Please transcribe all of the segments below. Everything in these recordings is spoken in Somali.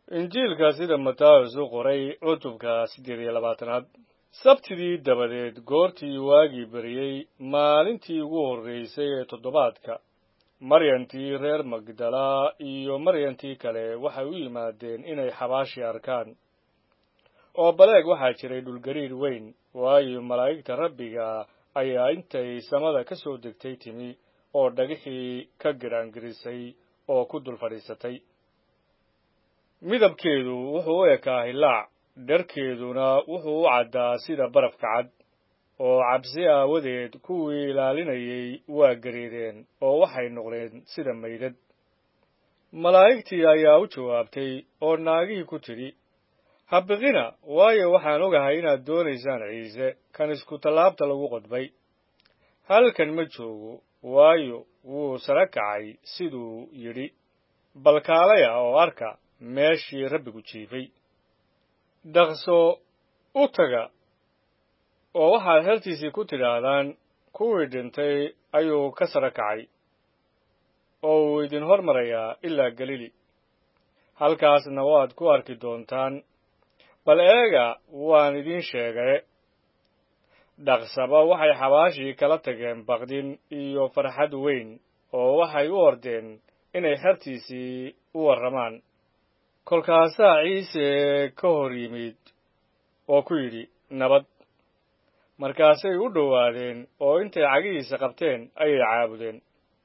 injiilka sida matayos u qoray cutubka siddeed iyo labaatanaad sabtidii dabadeed goortii waagii beriyey maalintii ugu horraysay ee toddobaadka maryantii reer magdala iyo maryantii kale waxay u yimaadeen inay xabaashi arkaan oo baleeg waxaa jiray dhulgariir weyn waayo malaa'igta rabbiga ayaa intay samada ka soo degtay timi oo dhagixii ka giraangirisay oo ku dul fadhiisatay midabkeedu wuxuu u ekaa hilaac dharkeeduna wuxuu u caddaa sida barafka cad oo cabsi aawadeed kuwii ilaalinayay waa gareedeen oo waxay noqdeen sida maydad malaa'igtii ayaa u jawaabtay oo naagihii ku tidhi habiqina waayo waxaan ogahay inaad doonaysaan ciise kan isku tallaabta lagu qodbay halkan ma joogo waayo wuu sara kacay siduu yidhi balkaalaya oo arka meeshii rabbigu jiifay dhaqso u taga oo waxaad hertiisii ku tidhaahdaan kuwii dhintay ayuu ka sara kacay oo uu idin hor marayaa ilaa galili halkaasna waad ku arki doontaan bal eega waan idiin sheegay dhaqsaba waxay xabaashii kala tageen baqdin iyo farxad weyn oo waxay u ordeen inay xertiisii u warramaan kolkaasaa ciise ka hor yimid oo ku yidhi nabad markaasay u dhowaadeen oo intay cagihiisa qabteen ayay caabudeen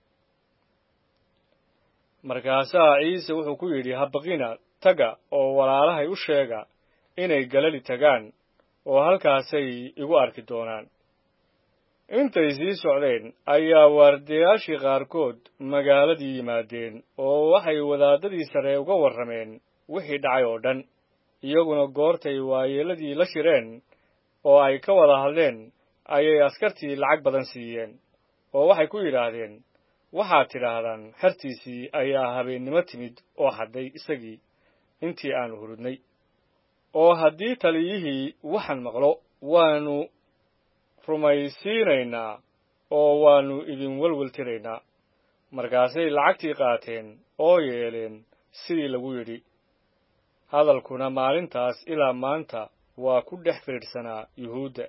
markaasaa ciise wuxuu ku yidhi habaqina taga oo walaalahay u sheega inay galali tagaan oo halkaasay igu arki doonaan intay sii socdeen ayaa waardayaashii qaarkood magaaladii yimaadeen oo waxay wadaadadii sare uga warrameen wixii dhacay oo dhan iyaguna goortay waayeeladii la shireen oo ay ka wada hadleen ayay askartii lacag badan siiyeen oo waxay ku yidhaahdeen waxaad tidhaahdaan xertiisii ayaa habeennimo timid oo hadday isagii intii aanu hurudnay oo haddii taliyihii waxaan maqlo waannu rumaysiinaynaa oo waannu idin welwel tiraynaa markaasay lacagtii qaateen oo yeeleen sidii lagu yidhi hadalkuna maalintaas ilaa maanta waa ku dhex firidhsanaa yuhuudda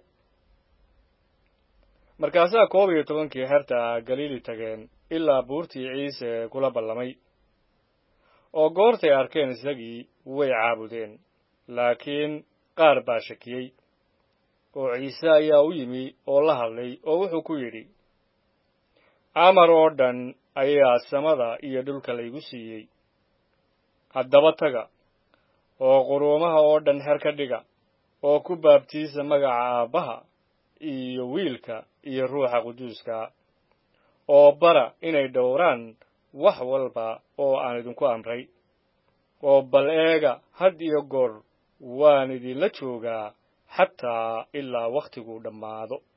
markaasaa koob iyo tobankii xerta ah galiili tageen ilaa buurtii ciise kula ballamay oo goortay arkeen isagii way caabudeen laakiin qaar baa shakiyey oo ciise ayaa u yimi oo la hadlay oo wuxuu ku yidhi amar oo dhan ayaa samada iyo dhulka laygu siiyey haddaba taga oo quruumaha oo dhan xer ka dhiga oo ku baabtiisa magaca aabbaha iyo wiilka iyo ruuxa quduuska oo bara inay dhowraan wax walba oo aan idinku amray oo bal eega had iyo goor waan idinla joogaa xataa ilaa wakhtiguu dhammaado